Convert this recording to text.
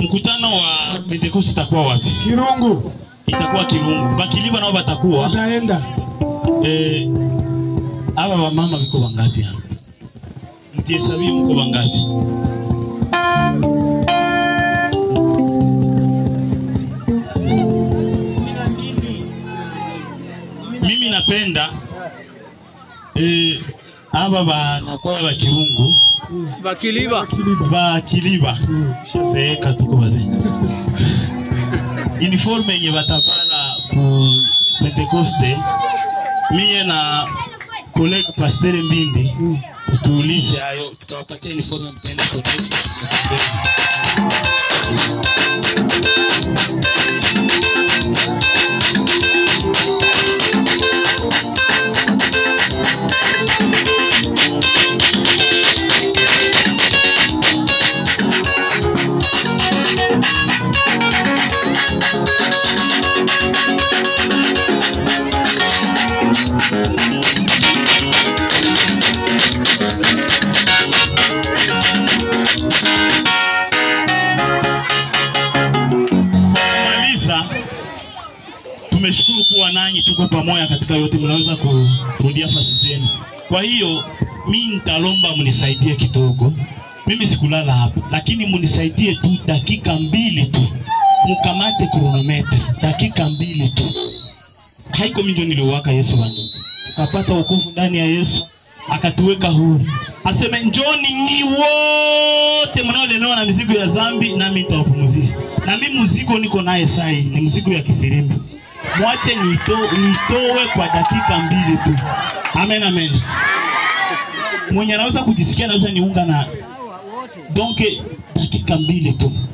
mkutano wa Pentecost itakuwa wapi? Kirungu Itakuwa Kirungu. Bakiliba nao batakuwa wataenda eh, aba wamama viko wangapi hapa? Mtihesabie mko wangapi? Mimi napenda eh, aba banakuwa ba Kirungu Bakiliba. Kiliba. ba Kiliba shazeeka tuko wazee uniforme yenye batavala ku Pentecoste mie na kolege Pasteur Mbindi tuulize hayo, tutawapatia uniforme mtaenda kuonyesha. Maliza, tumeshukuru kuwa nanyi, tuko pamoja katika yote, mnaweza kurudia fasi zenu. Kwa hiyo mi nitalomba mnisaidie kidogo, mimi sikulala hapa, lakini mnisaidie tu dakika mbili tu, mkamate kronometre dakika mbili tu. Haiko mimi ndio niliwaka Yesu wangu, tukapata wokovu ndani ya Yesu akatuweka huru, aseme njoni nyi wote mnaolemewa na mizigo ya dhambi, nami nitawapumzisha. Na mimi mzigo niko naye saa hii ni mzigo ya kisirimbi, mwache nito, nitowe kwa dakika mbili tu. Amen, amen. Mwenye anaweza kujisikia anaweza niunga na donc dakika mbili tu.